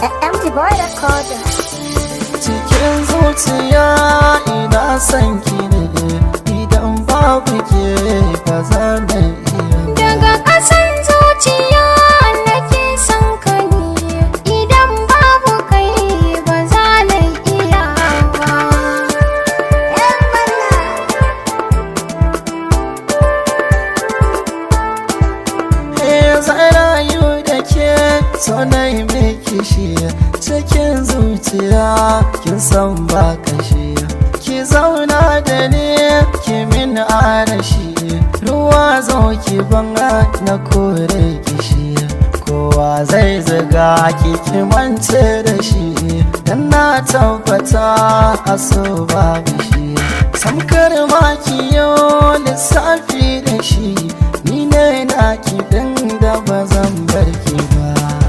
MG Boy Recorder. cikin zuciya ina son ki ne idan babu ke ba za na iya Daga ƙasan zuciya nake son ka ne idan babu kai ba za na iya ba. Eh, zan rayu da ke so na yi miki shi cikin zuciya kin san ba kashi ki zauna da ni ki min arashi ruwa zo ki banga na kore kishi kowa zai zaga ki ki mance da shi dan na tabbata a so babu shi samkar ma ki yo lissafi da shi ni ne na ki din da ba zan bar ki ba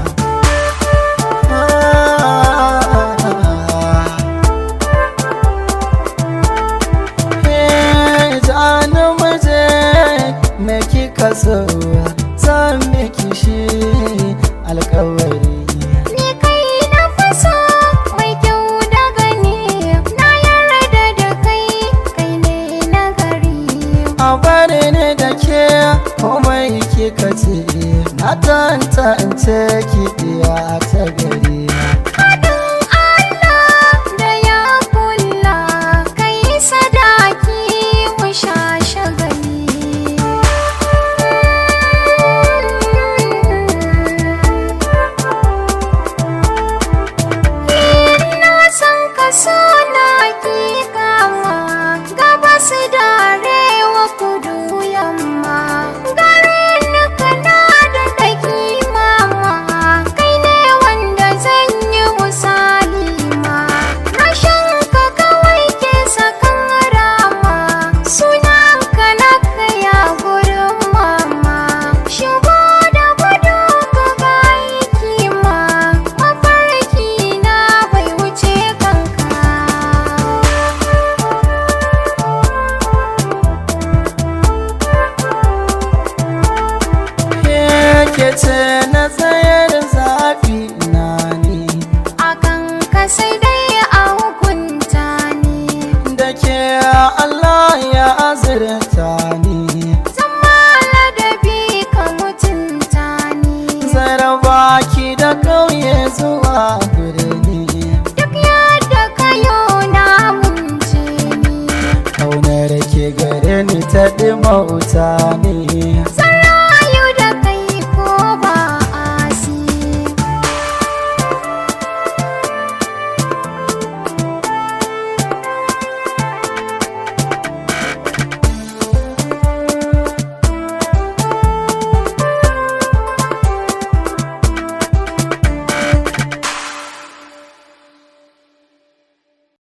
Eh, jani muje me kika so zan miki shi alkawari Ni kai na faso mai kyau da gani na yarda da kai kai ne na gari. a bari ne da ke komai kika ce na tantance ki iya ta gari Haɗin Allah da ya kula kai sadaki mu sha shagali. Ina son ka so na ki kama gabas da arewa kudu yamma. Garin kana da ɗaki mama kai ne wanda zan yi misali ma. Rashin ka kawai ke sakan rama sunan ka na kaya gurin mama. Shigo da gudu ka ga aiki ma mafarki na bai wuce kanka. ke ce na tsayar zafi na ne akan ka sai dai a hukunta ni da ke Allah ya azurta ni zama ladabi ka mutunta ni zaraba ki da kauye zuwa birni duk yadda ka yo na munce ni kaunar ke gare ni ta ɗimauta ne